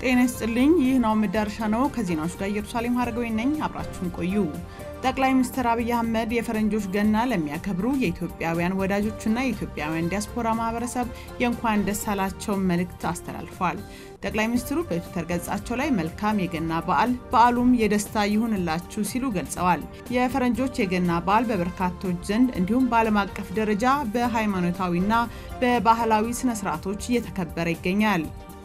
ጤና ይስጥልኝ። ይህ ነው መዳረሻ ነው። ከዜናዎች ጋር ኢየሩሳሌም ሀረገዊ ነኝ። አብራችሁን ቆዩ። ጠቅላይ ሚኒስትር አብይ አህመድ የፈረንጆች ገና ለሚያከብሩ የኢትዮጵያውያን ወዳጆችና የኢትዮጵያውያን ዲያስፖራ ማህበረሰብ የእንኳን ደስ አላቸው መልእክት አስተላልፈዋል። ጠቅላይ ሚኒስትሩ በትዊተር ገጻቸው ላይ መልካም የገና በዓል በዓሉም የደስታ ይሁንላችሁ ሲሉ ገልጸዋል። የፈረንጆች የገና በዓል በበርካቶች ዘንድ እንዲሁም በዓለም አቀፍ ደረጃ በሃይማኖታዊና በባህላዊ ስነስርዓቶች እየተከበረ ይገኛል።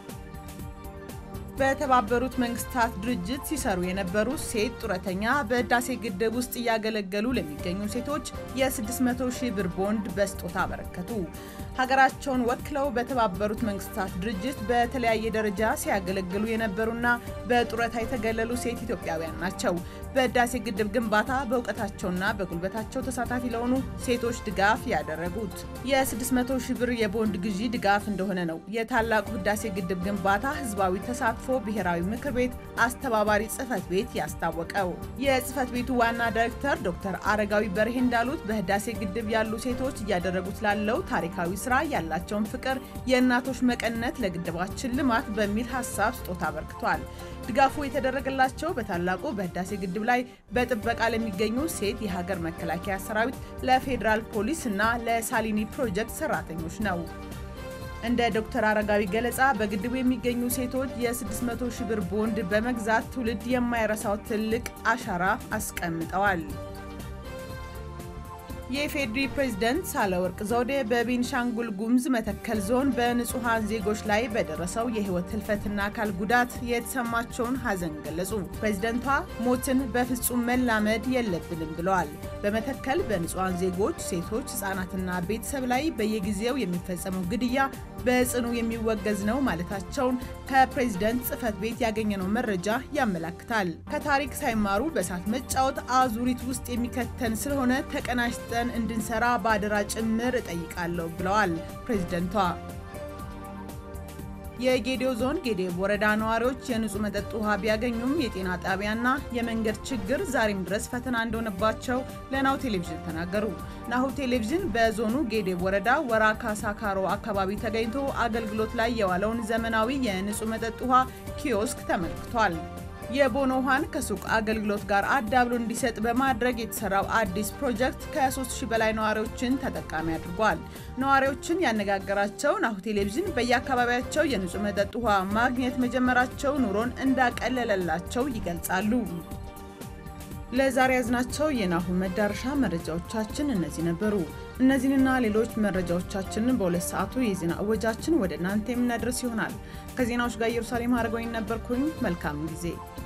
በተባበሩት መንግስታት ድርጅት ሲሰሩ የነበሩ ሴት ጡረተኛ በህዳሴ ግድብ ውስጥ እያገለገሉ ለሚገኙ ሴቶች የ600 ሺህ ብር ቦንድ በስጦታ አበረከቱ። ሀገራቸውን ወክለው በተባበሩት መንግስታት ድርጅት በተለያየ ደረጃ ሲያገለግሉ የነበሩና በጡረታ የተገለሉ ሴት ኢትዮጵያውያን ናቸው። በህዳሴ ግድብ ግንባታ በእውቀታቸውና በጉልበታቸው ተሳታፊ ለሆኑ ሴቶች ድጋፍ ያደረጉት የ600 ሺህ ብር የቦንድ ግዢ ድጋፍ እንደሆነ ነው የታላቁ ህዳሴ ግድብ ግንባታ ህዝባዊ ተሳትፎ ብሔራዊ ምክር ቤት አስተባባሪ ጽህፈት ቤት ያስታወቀው። የጽህፈት ቤቱ ዋና ዳይሬክተር ዶክተር አረጋዊ በርሄ እንዳሉት በህዳሴ ግድብ ያሉ ሴቶች እያደረጉት ላለው ታሪካዊ ስራ ያላቸውን ፍቅር የእናቶች መቀነት ለግድባችን ልማት በሚል ሀሳብ ስጦታ አበርክቷል። ድጋፉ የተደረገላቸው በታላቁ በህዳሴ ግድብ ላይ በጥበቃ ለሚገኙ ሴት የሀገር መከላከያ ሰራዊት፣ ለፌዴራል ፖሊስ እና ለሳሊኒ ፕሮጀክት ሰራተኞች ነው። እንደ ዶክተር አረጋዊ ገለጻ በግድቡ የሚገኙ ሴቶች የ600 ሺህ ብር ቦንድ በመግዛት ትውልድ የማይረሳው ትልቅ አሻራ አስቀምጠዋል። የኢፌዴሪ ፕሬዝደንት ሳህለወርቅ ዘውዴ በቤንሻንጉል ጉሙዝ መተከል ዞን በንጹሐን ዜጎች ላይ በደረሰው የህይወት ህልፈትና አካል ጉዳት የተሰማቸውን ሀዘን ገለጹ። ፕሬዝደንቷ ሞትን በፍጹም መላመድ የለብንም ብለዋል። በመተከል በንጹሐን ዜጎች፣ ሴቶች፣ ህጻናትና ቤተሰብ ላይ በየጊዜው የሚፈጸመው ግድያ በጽኑ የሚወገዝ ነው ማለታቸውን ከፕሬዝደንት ጽህፈት ቤት ያገኘነው መረጃ ያመላክታል። ከታሪክ ሳይማሩ በእሳት መጫወት አዙሪት ውስጥ የሚከተን ስለሆነ ተቀናጅተ እንድንሰራ በአደራ ጭምር እጠይቃለሁ ብለዋል ፕሬዝደንቷ። የጌዴኦ ዞን ጌዴኦ ወረዳ ነዋሪዎች የንጹህ መጠጥ ውሃ ቢያገኙም የጤና ጣቢያና የመንገድ ችግር ዛሬም ድረስ ፈተና እንደሆነባቸው ለናሁ ቴሌቪዥን ተናገሩ። ናሁ ቴሌቪዥን በዞኑ ጌዴኦ ወረዳ ወራካ ሳካሮ አካባቢ ተገኝቶ አገልግሎት ላይ የዋለውን ዘመናዊ የንጹህ መጠጥ ውሃ ኪዮስክ ተመልክቷል። የቦኖ ውሃን ከሱቅ አገልግሎት ጋር አዳብሎ እንዲሰጥ በማድረግ የተሰራው አዲስ ፕሮጀክት ከ3000 በላይ ነዋሪዎችን ተጠቃሚ አድርጓል። ነዋሪዎችን ያነጋገራቸው ናሁ ቴሌቪዥን በየአካባቢያቸው የንጹህ መጠጥ ውሃ ማግኘት መጀመራቸው ኑሮን እንዳቀለለላቸው ይገልጻሉ። ለዛሬ ያዝናቸው የናሁ መዳረሻ መረጃዎቻችን እነዚህ ነበሩ። እነዚህንና ሌሎች መረጃዎቻችንን በሁለት ሰዓቱ የዜና እወጃችን ወደ እናንተ የምናደርስ ይሆናል። ከዜናዎች ጋር ኢየሩሳሌም አድርገኝ ነበርኩኝ። መልካም ጊዜ